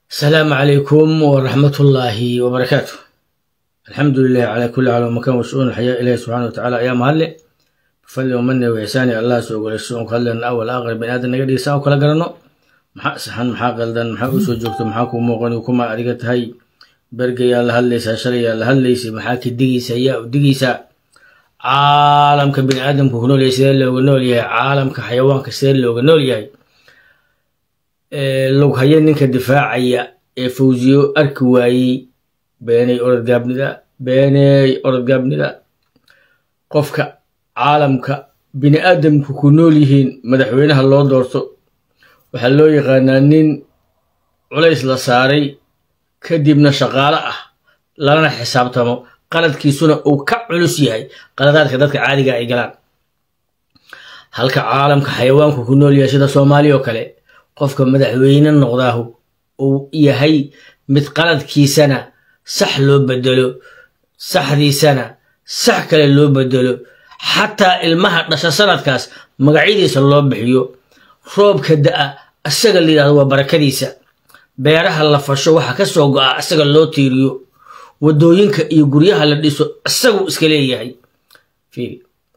السلام عليكم ورحمة الله وبركاته الحمد لله على كل حال ومكان وشؤون الحياة إليه سبحانه وتعالى أيام هالي بفضل ومنه وإحسانه الله سوق الشؤون كلنا أول آخر بني آدم نقدر يساو كلا قرنو maxaa saxan maxaa qaldan maxaa usoo joogto maxaa kuu muuqan kuma adiga tahay berga yaa la hadlaysaa shalay yaa la hadlaysay maxaa ka digaysa yaa u digaysaa caalamka bini aadamku ku nool yahay sidee looga nool yahay caalamka xayawaanka sidee looga nool yahay lughaye ninka difaacaya ee fawsiyo arki waayey beenay orodgaabnida beeney orodgaabnida qofka caalamka bini aadamku ku nool yihiin madaxweynaha loo doorto waxaa loo yaqaanaa nin culays la saaray kadibna shaqaalo ah lalana xisaabtamo qaladkiisuna uu ka culus yahay qaladaadka dadka caadiga ay galaan halka caalamka xayawaanku ku nool yahay sida soomaaliya oo kale qofka madaxweyne noqdaahu uu yahay mid qaladkiisana sax loo bedelo saxdiisana sax kale loo bedelo xataa ilmaha dhasha sanadkaas magacyadiisa loo bixiyo roobka da'a isaga la yidhahdo waa barakadiisa beeraha la fasho waxa ka soo go'a isaga loo tiiriyo waddooyinka iyo guryaha la dhiso isaguu iska leeyahay fiiri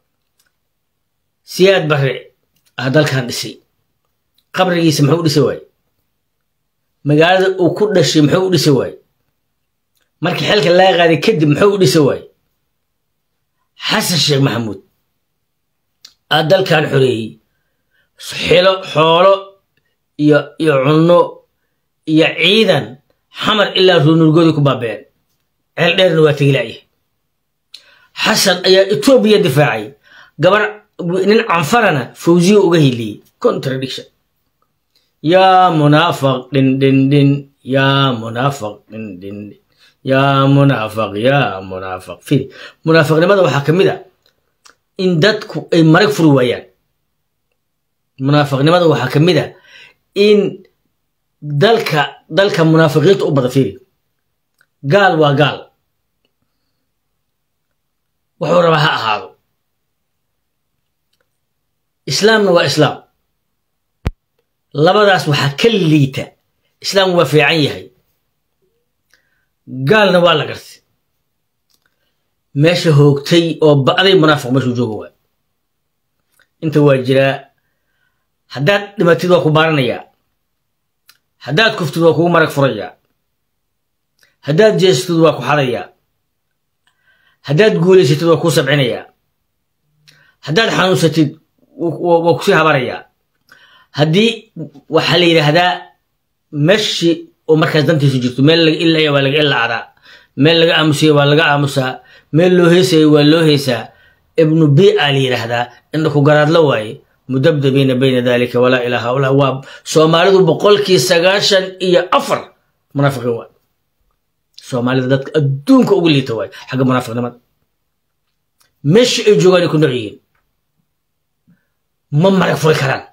siyaad bare ah dalkan dhisay qabrigiisa muxuu u dhisay waaye magaalada uu ku dhashay muxuu u dhisay waaye markii xilka laga qaaday kadib muxuu u dhisay waaye xasan sheekh maxamuud aa dalkan xoreeyey xilo xoolo iyo iyo cunno iyo ciidan xamar ilaa ruunurgoodii ku baabeen ceel dheerna waa tegilaayahay xasan ayaa etoobiya difaacay gabar nin canfarana fawsiyo uga hiliyey contradiction yaa munaafaq dhin dhin dhin yaa munaafaq dhin dhin dhin yaa munaafaq yaa munaafaq firi munaafaqnimada waxaa ka mid a in dadku ay marag furi waayaan munaafaqnimada waxaa ka mid a in dalka dalka munaafiqiinta u bada fiiri gaal waa gaal wuxuu rabaa ha ahaado islaamna waa islaam labadaas waxaa ka liita islaam waa fiican yahay gaalna waa la gartay meesha hoogtay oo ba'day munaafiq meeshuu jooga waay inta waa jiraa haddaad dhimatid waa ku baaranayaa haddaad kuftid waa kugu marag furayaa haddaad jeestid waa ku xadayaa haddaad guulaysatid waa kuu sabcinayaa haddaad xanuunsatid waa kusii habarayaa haddii waxaa la yidhaahdaa meshi oo markaas dantiisu jirto meel laga ilaya waa laga ilaadaa meel laga aamusaya waa laga aamusaa meel loo heesaya waa loo heesaa ibnu bia la yidhaahdaa indha ku garaadla waaye mudabdabiina bayna dalika walaa ilaa haulaa waa soomaalidu boqolkii sagaashan iyo afar munaafiqiin waay soomaalida dadka adduunka ugu liita waay xagga munaafiqnimada meesha ay joogaan ay ku nooc yihiin ma marag furi karaan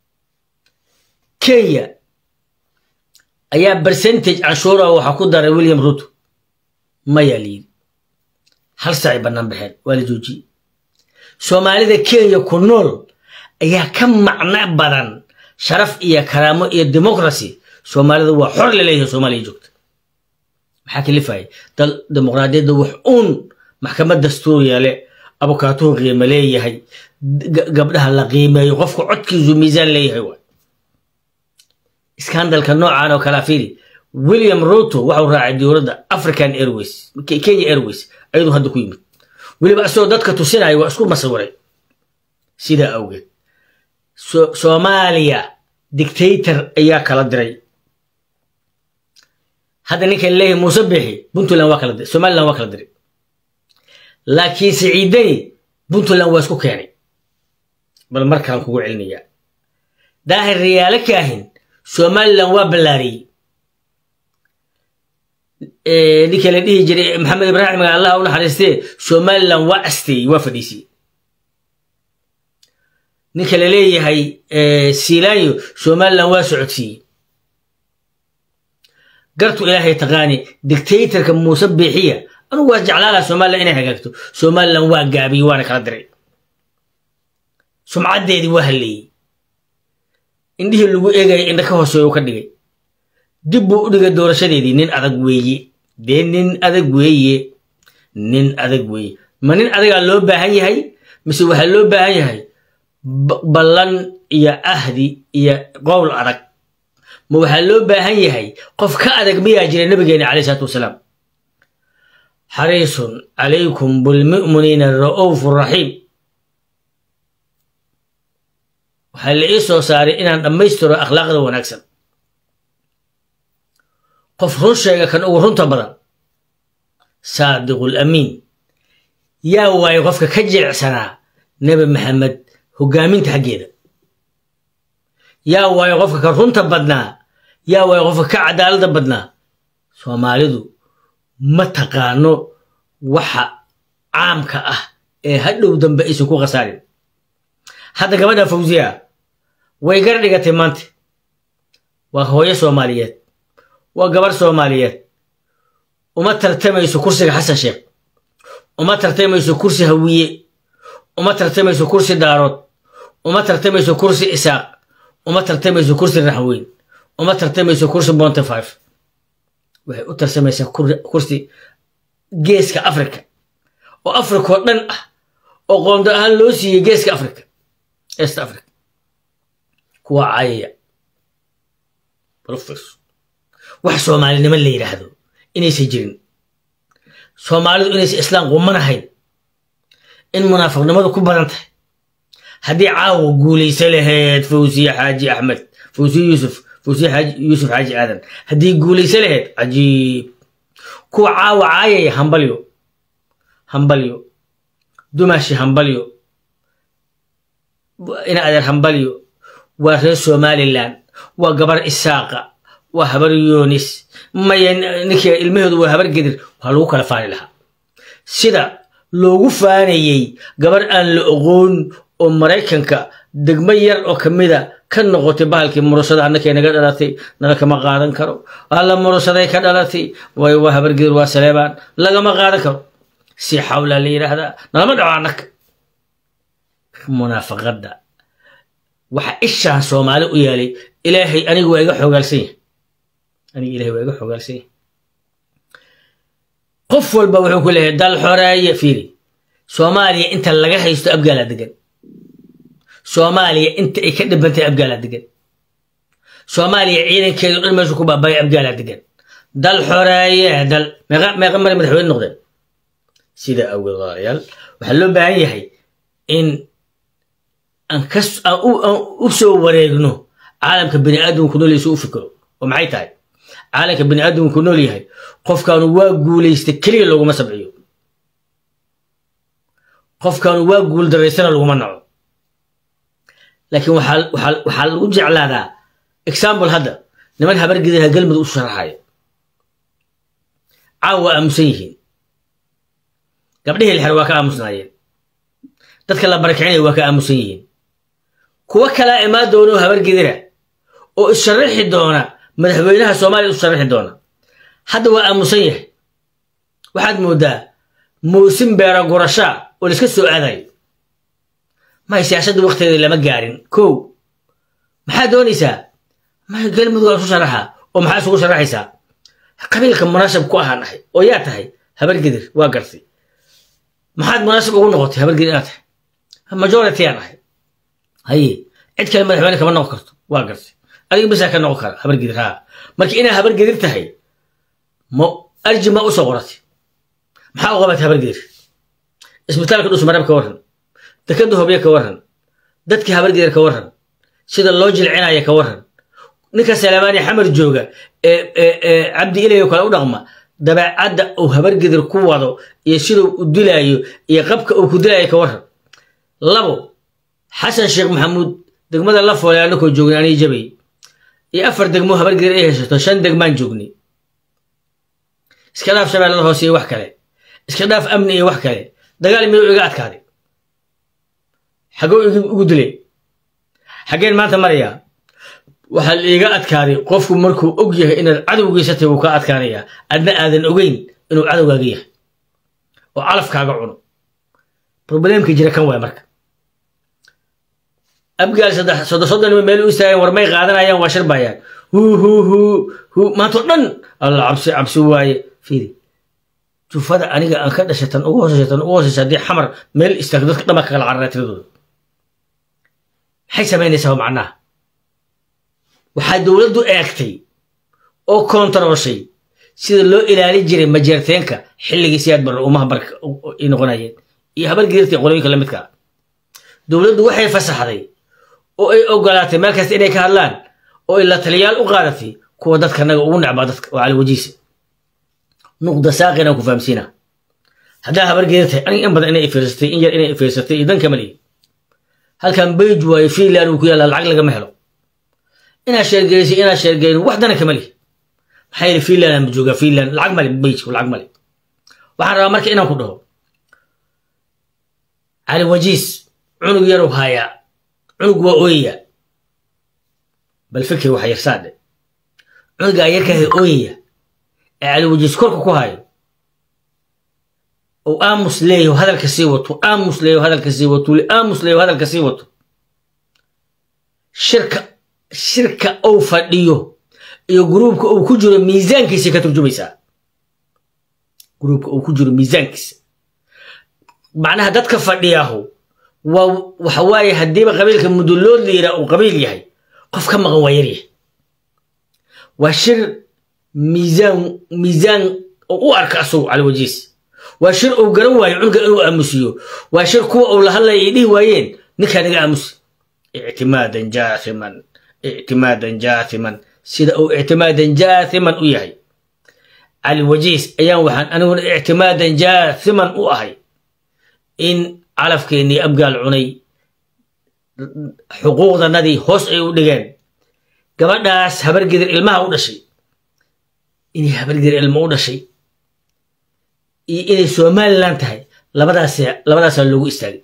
kenya ayaa percentage canshuura waxaa ku daray william ruto mayaa layidhi hal saacay bannaan baxeen waa la joojiyey soomaalida kenya ku nool ayaa ka macno badan sharaf iyo karaamo iyo democracy soomaalida waa xor laleeyahay soomaaliya joogta maxaa kalifaya dal dimuqraadiyadda wax uun maxkamad dastuuriya le abukaatuhu qiimo leeyahay gabdhaha la qiimeeyo qofka codkiisu miisaan leeyahay waay iskandalka noocan oo kalea fiiri william ruto waxau raacay dowladda african airways kenya airways ayaduu hadda ku yimid weliba isagoo dadka tusinaya waa isku masawiray sidaa awgeed soomaaliya dictator ayaa kala diray hadda ninkan leeyahay muuse bixi puntland waa kala diray somaliland waa kala diray laakiin siciidani puntland waa isku keenay bal markaan kugu celinayaa daahir riyaalo kaahin somaliland waa ballaariyey ninka la dhihi jiray maxamed ibraahim maga allah u naxariistee somaliland waa asteeyey waa fadhiisiyey ninka la leeyahay silayo somaliland waa socodsiiyey gartu ilaahay taqaani dictatorka muuse biixiya anugu waa jeclaalaha somaliland inay hagaagto somaliland waa gaabiyey waana kala diray sumcaddeedii waa halleeyey indhihii lagu eegaya indha ka hooseeya u ka dhigay dib buu u dhigay doorashadeedii nin adag weeye dee nin adag weeye nin adag weeye ma nin adagaa loo baahan yahay mise waxaa loo baahan yahay ballan iyo ahdi iyo qowl adag ma waxaa loo baahan yahay qof ka adag miyaa jira nabigeena caleyh isalaatu wasalaam xariisun calaykum bilmu'miniina ra'uufu raxiim waxaa la ii soo saaray inaan dhammaystiro akhlaaqda wanaagsan qof run sheega kan ugu runta badan saadiqul amiin yaa waaye qofka ka jilicsanaa nebi maxamed hoggaaminta xaggeeda yaa waaye qofka ka runta badnaa yaa waaye qofka ka cadaaladda badnaa soomaalidu ma taqaano waxa caamka ah ee hadhow dambe aysan ku khasaarin hadda gabadha fawsiya way gar dhigatay maanta waa hooyo soomaaliyeed waa gabarh soomaaliyeed uma tartamayso kursiga xasan sheekh uma tartamayso kursi hawiye uma tartamayso kursi daarood uma tartamayso kursi isaaq uma tartamayso kursi raxweyn uma tartamayso kursi bonte five waxay u tartamaysaa kursi geeska africa oo africa oo dhan ah oo qoondo ahaan loo siiyey geeska africa east africa kuwa caayaya profes wax soomaalinimo la yidhaahdo inaysan jirin soomaalidu inaysan islaam qumanahayn in munaafiqnimadu ku badan tahay haddii caawa guulaysa lahayd fawsiye xaaji axmed fawsiye yuusuf fawsiye xaaji yuusuf xaaji aadan haddii guulaysa lahayd cajiib kuwa caawa caayaya hambalyo hambalyo dumashi hambalyo ina adeer hambalyo waa reer somalilan waa gabar isaaqa waa habar yoonis maya ninkii ilmaheedu waa habar gedir waa lagu kala faani lahaa sida loogu faanayey gabar aan la oqoon oo maraykanka degmo yar oo kamida ka noqotay bahalkii murusada annakay naga dhalatay nala kama qaadan karo alla murusaday ka dhalatay way waa habar gedir waa saleebaan lagama qaadan karo si xawlaa la yidhaahdaa nalama dhaco annaka munaafaqadda waxa ishaan soomaali u yaalay ilaahay aniga waa iga xoogaalsan yahay aniga ilahay waa iga xoogaalsan yahay qof walba wuxuu ku leeyahay dal xoreeye fiiri soomaaliya inta laga haysto abgaalaa degan soomaaliya inta ay ka dhibantay abgaalaa degan soomaaliya ciidankeedu dhan meeshu ku baabaya abgaalaa degan dal xoreeye dal meeqa meeqa mari madaxweyne noqdeen sida awgeed walaalayaal waxaa loo baahan yahay in aan kas aan u soo wareegno caalamka bini aadamku nooleysa u fikiro oo maxay tahay caalamka bini aadamku nool yahay qofkaanu waa guulaystay keliya looguma sabciyo qofkaanu waa guul daraysana laguma naco laakiin waxaa lagu jeclaadaa example hadda niman habargediha galmudug u sharaxaya caawa waa aamusan yihiin gabdhihii lixer waa ka aamusnaayeen dadka la barakicinaya waa ka aamusan yihiin kuwo kalaa imaan doona oo habargedira oo issharaxi doona madaxweynaha soomaaliya u sharaxi doona hadda waa aamusan yahay waxaad mooddaa muusin beera gurashaa oo laiska soo aadayo may siyaasadda wakteeda lama gaarin kow maxaad doonaysaa may galmudug waa isu sharaxa oo maxaa isugu sharaxaysaa qabiilka munaasab ku ahaan ahay oo yaa tahay habargedir waa gartay maxaad munaasab ugu noqotay habargedir inaad tahay majority aan ahay haye cid kale madaxweyne kama noqon karto waa gartay adiga bisaa ka noqon kara habargedir haa marka inaad habargedir tahay ma arji ma usoo qoratay maxaa u qabatay habargedir isbitaalka dhusmarab ka warran dekada hobye ka warran dadkii habargedir ka warran sida loo jilcinaya ka warran ninka salamaani xamar jooga ee cabdi ilayo kale u dhaqma dabeecadda uu habargedir ku wado iyo siduu u dilaayo iyo qabka uu ku dilaayo ka warran labo xasan sheekh maxamuud degmada la foole anakoo joognay anii jabay iyo afar degmo habargedir ay haysato shan degmaan joognay iska dhaaf shabeellada hoose iyo wax kale iska dhaaf amni iyo wax kale dagaal miyuu iga adkaaday xagguu ugu dilay xaggeen maanta marayaa waxaa la iiga adkaaday qofku markuu og yahay inaad cadowgiisatay wuu kaa adkaanayaa adna aadan ogeyn inuu cadowgaaga yahay oo calafkaaga cuno probleemka jira kan waay marka abgaal saddex soddon soddon nima meel u istaageen war may qaadanayaan waa shirbayaan huu huu huu huu maantao dhan alla cabsi cabsi waaye fiiri jufada aniga aan ka dhashay tan ugu hooseysa tan ugu hooseysa haddii xamar meel istaagto dadka dhama ka kala carara tiradooda maxay samaynaysaa macnaha waxaa dowladdu eegtay oo koontarooshay sida loo ilaalin jiray majeerteenka xilligii siyaad barre umaha barka ay noqonayeen iyo habar gidirta qolooyinka la midka dowladdu waxay fasaxday oo ay ogolaatay meel kasta inay ka hadlaan oo ay la taliyaal u qaadatay kuwa dadka naga ugu necbaa dadka oo cali wajiisa nuqda saaqinaan ku fahamsiina haddaa habar gidirtay aniga in badan inay ifiirsatay in yar inay ifiirsatay iyo dan kama lihi halkan bayj waayo fiinland uu ku yaallaa lacag lagama helo inaad sheergeysay inaad sheergeyn wax dana kama lihi maxaa yidhi fiinland ama joogaa fiinland lacag male bayjku lacag male waxaan rabaa marka inaan ku dhaho cali wajiis cunug yarow haayaa cunug waa ooyaya bal fikir waxa yarsaadhe cunugaa yarkahay ooyaya ee cali wajiis korka ku hayo ou aamus leeyaho hadalka sii wato aamus leeyaho hadalka sii wato li aamus leeyaho hadalka sii wato shirka shirka ou fadhiyo iyo gruubka uu ku jiro miisaankiisay ka turjumaysaa gruubka uu ku jiro miisaankiisa macnaha dadka fadhiyaahu waa waxa waaye haddiiba qabiilka mudullood la yidhaha uu qabiil yahay qof ka maqan waa yaryahay waa shir miisaan miisaan oo u arka asagu cala wajiis waa shir uu garan waayo cunuga inuu aamusiyo waa shir kuwa uu la hadlaya ay dhihi waayeen ninkaa naga aamusi ictimaadan jaathiman ictimaadan jaathiman sida uu ictimaadan jaathiman u yahay cali wajiis ayaan waxaan aniguna ictimaadan jaathiman u ahay in calafkeennii abgaal cunay xuquuqdanadii hoos ay u dhigeen gabadhaas habargedir ilmaha u dhashay inay habargedir ilmo u dhashay iyo inay somalilan tahay labadaas labadaasaa loogu istaagay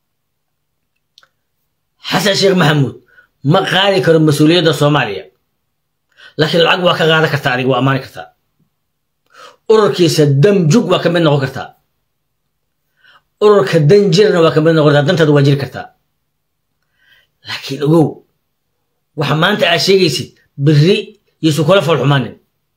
xasan sheekh maxamuud ma qaadi karo mas-uuliyadda soomaaliya laakiin lacag waa ka qaadan kartaa adiga waa ammaani kartaa ururkiisa damjug waa ka mid noqon kartaa ururka dan jirna waa ka mid noqon kartaa dantaada waa jiri kartaa laakiin ogow waxa maanta aad sheegaysid biri yaysu kula foolxumaanin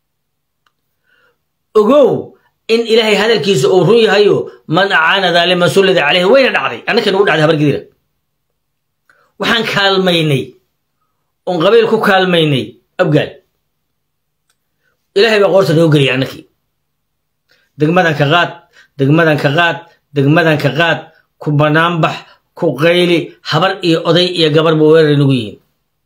ogow in ilaahay hadalkiisa uu run yahayo man acaana daaliman sullida caleyhi wayna dhacday annaka nagu dhacday habargidira waxaan kaalmaynay oon qabiil ku kaalmaynay abgaal ilaahay baa qoorta noo geliyay annakii degmadan ka qaad degmadan ka qaad degmadan ka qaad ku banaanbax ku qayli habar iyo oday iyo gabarba weerar nagu yihiin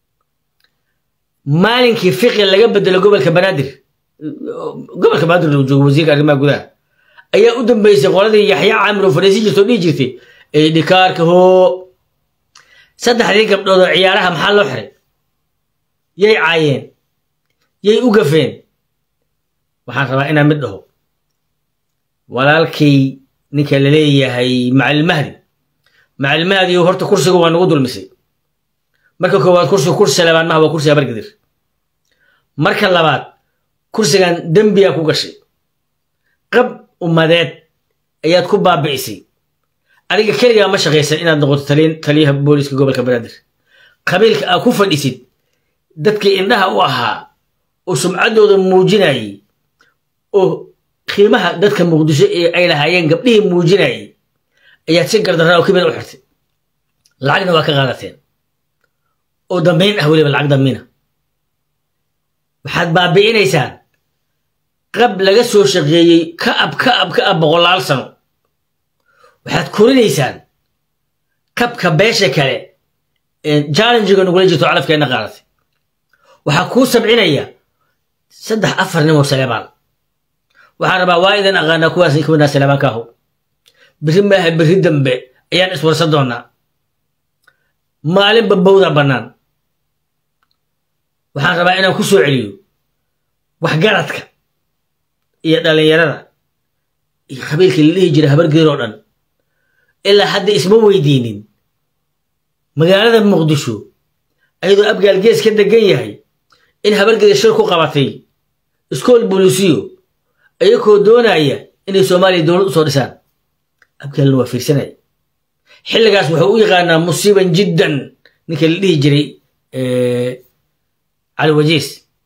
maalinkii fiqi laga bedelo gobolka banaadir gobolka banaadir loo joogo wasiirka arrimaha gudaha ayaa u dambeysay qoladii yaxya caamir oo fadhiisin jirta oo dhihi jirtay ee dhikaarka hoo saddexdii gabdhood oo ciyaaraha maxaa loo xiray yay caayeen yay u gafeen waxaan rabaa inaan mid dhaho walaalkay ninka la leeyahay macalilmahdi macalilmahdi horta kursiga waa nagu dulmisay marka koowaad kursiga kursi labaad maha waa kursi habargidir marka labaad kursigan dembiyaa ku gashay qab ummadeed ayaad ku baabi'isay adiga keligaa ma shaqaysan inaad noqoto taliyaha booliska gobolka banaadir qabiilka aad ku fadhisid dadkii indhaha u ahaa oo sumcaddooda muujinayay oo qiimaha dadka muqdisho ee ay lahaayeen gabdhihii muujinayay ayaad si gardarraa oo kibir u xirtay lacagna waa ka qaadateen oo dambayn ah weliba lacag dambiina waxaad baabi'inaysaan qab laga soo shaqeeyey ka ab ka ab ka ab boqolaal sano waxaad korinaysaan qabka beesha kale ee challengiga nagula jirto calafkeenna qaadatay waxaa kuu sabcinaya saddex afar nin oo saleebaan waxaan rabaa waa idan aqaanaa kuwaas ka midnaa saleebaan kaaho biri maaha biri dambe ayaan iswarsan doonaa maalinba bowda bannaan waxaan rabaa inaan ku soo celiyo waxgaradka iyo dhallinyarada iyo qabiilkii la dhihi jiray habargeer oo dhan ilaa hadda isma weydiinin magaalada muqdisho ayadoo abgaal gees ka degan yahay in habargeer shir ku qabatay iskool bolisiyo ayagoo doonaya inay soomaaliya dowlad u soo dhisaan abgaalna waa fiirsanaya xilligaas wuxuu u yaqaanaa musiiban jiddan ninka la dhihi jiray cali wajiis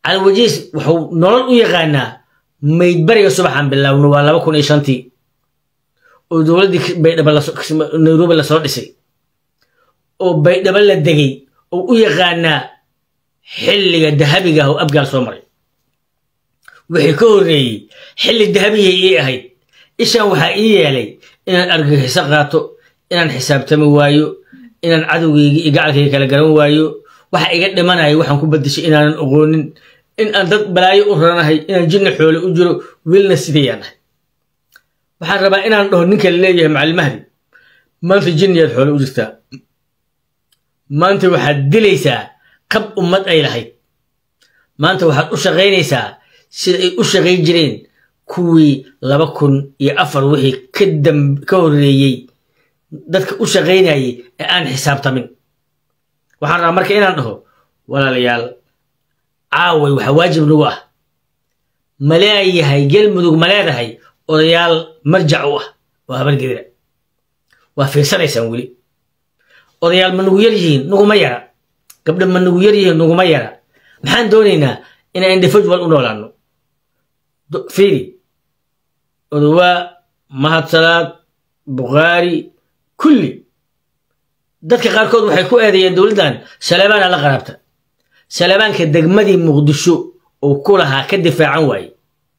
calwajiis wuxuu nolol u yaqaanaa maydbariga subaxaan bilaawno waa laba kun iyo shantii oo dowladdii baydhabo nairobi lasoo dhisay oo baydhabo la degay oo u yaqaanaa xilliga dahabiga ah oo abgaal soo maray wixii ka horreeyey xilli dahabiyay ii ahayd ishaan waxaa ii yeelay inaan argagixiso qaato inaan xisaabtami waayo inaan cadowgayga iyo gacalkayga kala garan waayo waxa iga dhimanaya waxaan ku badashay inaanan oqoonin in aan dad balaayo u ranahay inaan jinni xoole u jiro wiilna sidayaan ahay waxaan rabaa inaan dhaho ninka la leeyahay macallimahdi maanta jinniyaad xoole u jirtaa maanta waxaad dilaysaa qab ummad ay lahayd maanta waxaad u shaqaynaysaa sida ay u shaqayn jireen kuwii laba kun iyo afar wixii ka dam ka horreeyey dadka u shaqaynayay ee aan xisaabtamin waxaan rabaa marka inaan dhaho walaalayaal caaway waxaa waajib nagu ah ma leeyahay gelmudug ma leedahay odayaal marjac u ah waa habargedira waa fiirsanaysaan weli odayaal ma nagu yar yihiin naguma yara gabdha ma nagu yar yihiin naguma yara maxaan doonaynaa inaan individual u noolaano fiiri odowaa mahadsalaad bukhaari kulli dadka qaarkood waxay ku eedeeyeen dowladdan saleebaana la qaraabta saleebaanka degmadii muqdisho uu ku lahaa ka difaacan waaye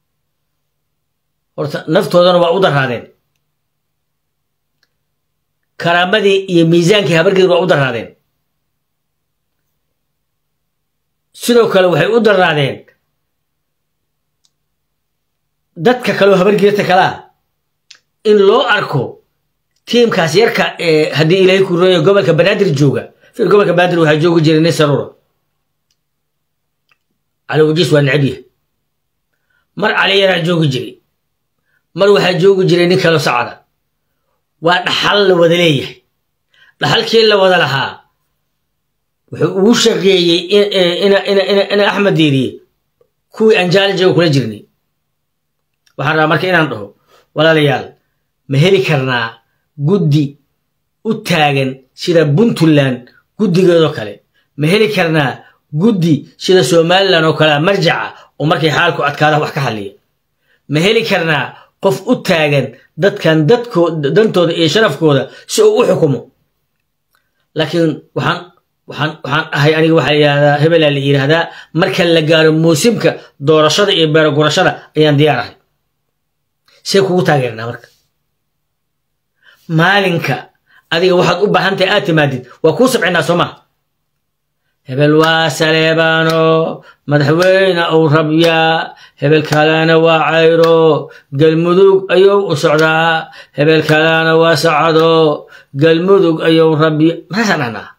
horta naftoodana waa u daraadeen karaamadii iyo miisaankii habargeed waa u daraadeen sidoo kale waxay u daraadeen dadka kaleo habargeedta kalaa in loo arko tiimkaas yarka ee haddii ilaahay ku rooya gobolka banaadir jooga fir gobolka banaadir waxaa joogi jiray nin sarura cali wajiis waa necab yahay mar cali yaraa joogi jiray mar waxaa joogi jiray nin kaloo sacada waa dhaxal la wada leeyahay dhaxalkii la wada lahaa wuxuu ugu shaqeeyey ina axmed diiriye kuwii aan jaalijooga kula jirnay waxaan rabaa marka inaan dhaho walaalayaal ma heli karnaa guddi u taagan sida puntland guddigeedoo kale ma heli karnaa guddi sida somalilan oo kalea marjaca oo markay xaalku adkaada wax ka hadliya ma heli karnaa qof u taagan dadkan dadko dantooda iyo sharafkooda si uu u xukumo laakiin waxaan waxaan waxaan ahay aniga waxaa la yidhahdaa hebelaa la yidhaahdaa marka la gaaro muusimka doorashada iyo beerogurashada ayaan diyaar ahay see kugu taageernaa marka maalinka adiga waxaad u baahan tahay aad timaadid waa kuu sabcinaa soo maha hebel waa saleebaano madaxweyne uu rabyaa hebel kalena waa cayro galmudug ayuu u socdaa hebel kalena waa sacado galmudug ayuu rabya maxaasaan dhahnaa